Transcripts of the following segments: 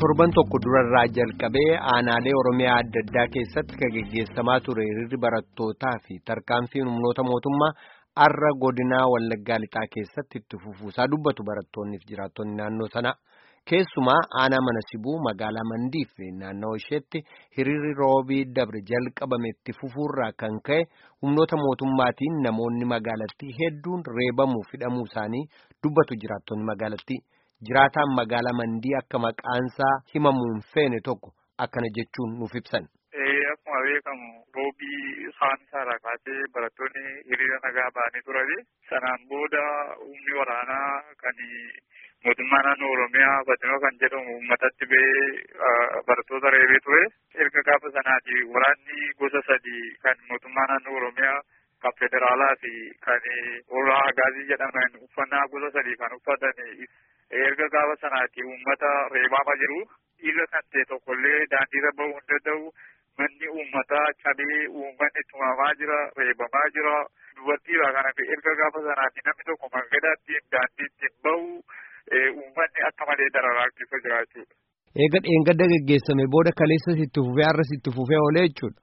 torban tokko durarraa jalqabee aanaalee oromiyaa adda addaa keessatti kan geggeessamaa ture hiriirri barattootaa fi tarkaanfiin humnoota mootummaa arra godinaa wallaggaa lixaa keessatti itti fufuusaa dubbatu barattoonni fi jiraattonni naannoo sana keessumaa aanaa mana sibuu magaalaa mandii fi naannoo isheetti hiriirri roobii dabre jalqabame itti fufuurraa kan ka'e humnoota mootummaatiin namoonni magaalattii hedduun reebamuu hidhamuu isaanii dubbatu jiraattonni magaalattii. Jiraataan magaalaa mandii akka maqaansaa himamuun feene tokko akkana jechuun nuuf ibsan. Akkuma beekamu roobii isaan isaarraa kaasee barattoonni hiriira nagaa ba'anii turani. Sanaan booda humni waraanaa kan mootummaa naannoo Oromiyaa Badinoo kan jedhamu uummatatti ba'ee barattoota reebee ture. Erga gaafa sanaati waraanni gosa sadii kan mootummaa naannoo Oromiyaa kan federaalaa fi kan warra agaazii jedhaman uffannaa gosa sadii kan uffatan erga gaafa sanaati uummata reebamaa jiru dhiirra kan ta'e tokkollee daandiirra bahuu hin danda'u manni uummataa cabee uummanni tumamaa jira reebamaa jira dubartiidha kanaaf erga gaafa sanaati namni tokko mangadaatti daandiitti bahu uummanni akka malee dararaa keessa jira jechuudha. Eega dheengadda geggeessame booda kaleessas itti fufee har'as itti fufee oolee jechuudha.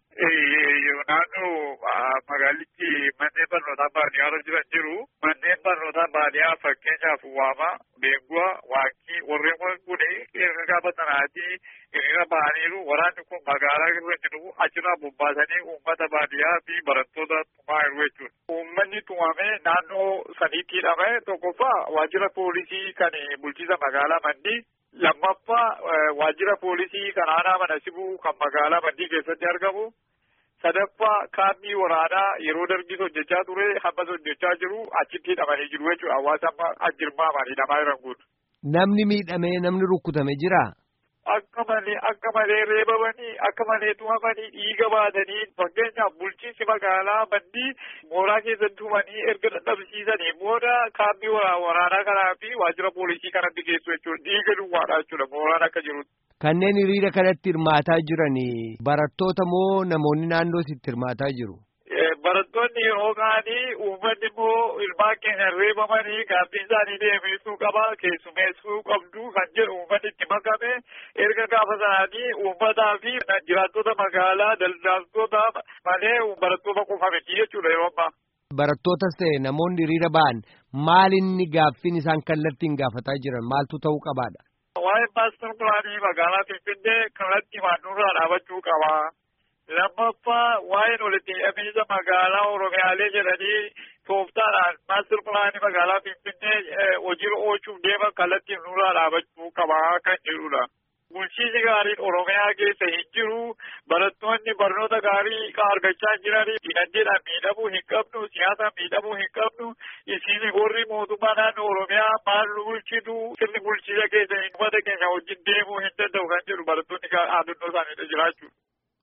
Naannoo magaalichi manneen barnootaa baadiyyaa jiran jiru. Manneen barnootaa baadiyyaa fakkeenyaaf waama, beenguwa, waaqii warreen kun erga gaafa sanaati hiriira ba'aniiru. Waraanni kun magaalaa irra jiru achirraa bobbaasanii uummata baadiyyaa fi barattoota tumaa jiru jechuudha. Uummanni tumame naannoo saniitti hidhame tokkoffaa waajjira poolisii kan bulchiisa magaalaa Mandii. Lammaffaa waajjira poolisii kan aanaa mana sibuu kan magaalaa Mandii keessatti argamu. sadaffaa kaampii waraanaa yeroo dargis hojjechaa ture hammas hojjechaa jiru achitti hidhamanii jiru jechuudha hawaasa amma ajjirmaamaan hidhamaa jiran kun. Namni miidhamee namni rukkutame jiraa? Akka malee akka malee reebamanii akka malee tumamanii dhiiga baatanii fakkeenyaaf bulchiinsi magaalaa mandii mooraa keessatti tumanii erga dadhabsiisanii booda kaampii waraanaa kanaa fi waajjira poolisii kanatti geessu jechuudha dhiiga duwwaadha jechuudha mooraan akka jirutti. Kanneen hiriira kanatti hirmaataa jiran barattoota moo namoonni naannoo sitti hirmaataa jiru? Barattoonni yeroo ka'anii uummanni immoo ilmaan keenya reebamanii gaaffiin isaanii deebisuu qaba keessumeessuu qabdu kan jedhu uummanni itti makame erga gaafa sanaanii uummataa fi jiraattota magaalaa daldaltoota malee barattoota qofa miti jechuudha yeroo ammaa. Barattootas ta'e namoonni hiriira ba'an maalinni gaaffiin isaan kallattiin gaafataa jiran maaltu ta'uu qabaadha? Waa'ee maastar pilaanii magaalaa Finfinnee kallattii maannurraa dhaabachuu qaba. Lammaffaa waa'een walitti hidhamiinsa magaalaa Oromiyaalee jedhanii tooftaadhaan maastar pilaanii magaalaa Finfinnee hojiirra oolchuuf deeman kallattiin nurraa dhaabachuu qaba kan jedhudha. Bulchiinsi gaariin Oromiyaa keessa hin jiru. Barattoonni barnoota gaarii argachaa jiranii dinagdeedhaan miidhamuu hin qabnu, siyaasaan miidhamuu hin qabnu. Isin warri mootummaa naannoo Oromiyaa maal nu bulchitu sirni bulchiisa keessa uummata keenya wajjin deemuu hin danda'u kan jedhu barattoonni aadannoo isaaniidha jiraachuudha.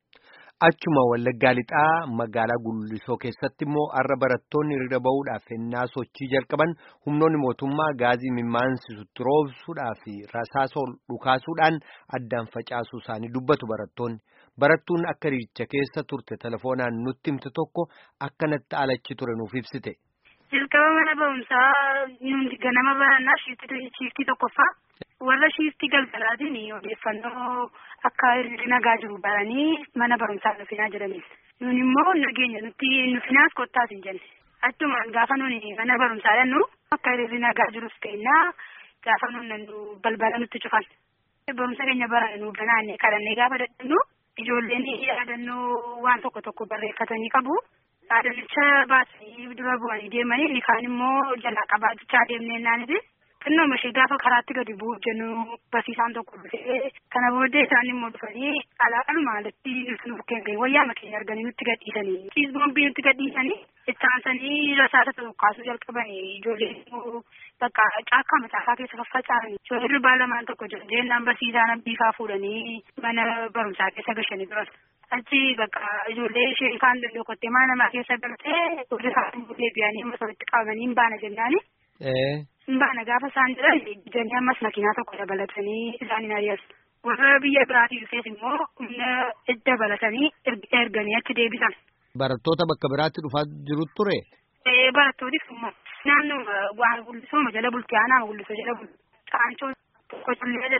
Achuma Wallaggaa Lixaa magaalaa Gullisoo keessatti immoo har'a barattoonni hiriira bahuudhaaf ennaa sochii jalqaban humnoonni mootummaa gaazii mimmaansiisutti roobsuudhaa fi rasaasa dhukaasuudhaan addaan facaasuu isaanii dubbatu barattoonni. Barattuun akka hiriiricha keessa turte telefoonaan nutti himte tokko akkanatti alachi ture nuuf ibsite. Jalqaba mana barumsaa nuti ganama barannaa shiiftii tokkoffaa warra shiiftii galgalaatiin odeeffannoo akka hiriirri nagaa jiru baranii mana barumsaa nufinaa jedhaniin. Nun immoo nageenya nuti nufinaas kottaas hin jenne. Achumaan gaafa nuni mana barumsaa dhannu akka hiriirri nagaa jirus ta'inaa gaafa nun balbala nutti cufan. Barumsa keenya barane nu banaanne kadhannee gaafa dadhannu ijoolleen yaadannoo waan tokko tokko barreeffatanii qabu. Yaadannicha baasanii dura bu'anii deemanii inni kaan immoo jalaa qabaachaa deemnee naaniti. Xinnoo ishee gaafa karaatti gadi bu'uuf jennu barsiisaan tokko dhufee kana booddee isaan immoo dhufanii alaalumaa alatti nuti nuuf kennee wayyaa keenya arganii nutti gadhiisanii ciisboombii nutti gadhiisanii ittaansanii rasaasa tokkaasuu jalqabanii ijoolleen immoo bakka caakkaa macaakaa keessa faffaca'anii ijoolleen durbaa lamaan tokko jiru jennaan barsiisaan abbiifaa fuudhanii mana barumsaa keessa gashanii turan. Achi bakka ijoollee ishee kaan dandokottee mana namaa keessa galtee warri kaan deebi'anii amma walitti qabamanii hin baana jennaani. Baana gaafa isaan jedhan bijanii ammas makiinaa tokko dabalatanii isaaniin ari'atu. Warra biyya biraatii dhufees immoo humna dabalatanii erganii achi deebisan. Barattoota bakka biraatti dhufaa jiru ture? Barattootis immoo naannoo waan gullisooma jala bultii aanaa gullisoo jala bultii. Qaancoo tokko cullee jedhama.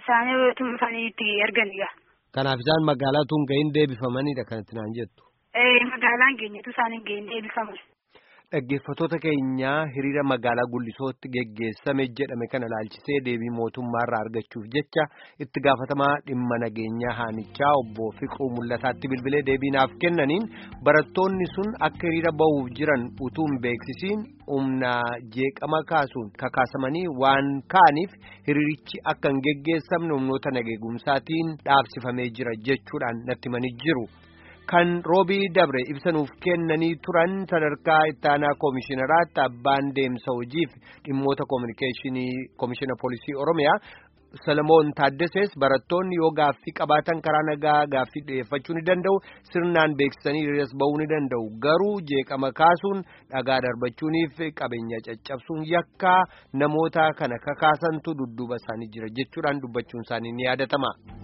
isaanii dhufanii itti erganiga. Kanaaf isaan magaalaa tun gahin deebifamanidha kanatti naan jettu. Ee magaalaan keenyatu isaan hin gahin deebifaman. Dhaggeeffattoota keenyaa hiriira magaalaa Guddisootti geggeessame jedhame kana ilaalchisee deebii mootummaarraa argachuuf jecha itti gaafatamaa dhimma nageenyaa haanichaa obbo Fiqruu Mul'ataatti bilbilee deebii naaf kennaniin barattoonni sun akka hiriira bahuuf jiran utuu hin beeksisiin humna jeeqama kaasuun kakaasamanii waan kaaniif hiriirichi akka hin geggeessamne humnoota nageegumsaatiin dhaabsifamee jira jechuudhaan natti himanii jiru. Kan roobii dabre ibsanuuf kennanii turan sadarkaa ittaanaa koomishinaraatti abbaan deemsa hojiif dhimmoota koominikeeshinii koomishina poolisii Oromiyaa Salamoon Taaddasees barattoonni yoo gaaffii qabaatan karaa nagaa gaaffii dhiyeeffachuu ni danda'u sirnaan beeksisanii hiriiras bahuu ni danda'u garuu jeeqama kaasuun dhagaa darbachuuniif qabeenya caccabsuun yakkaa namoota kana kakaasantu dudduuba isaanii jira jechuudhaan dubbachuun isaanii ni yaadatama.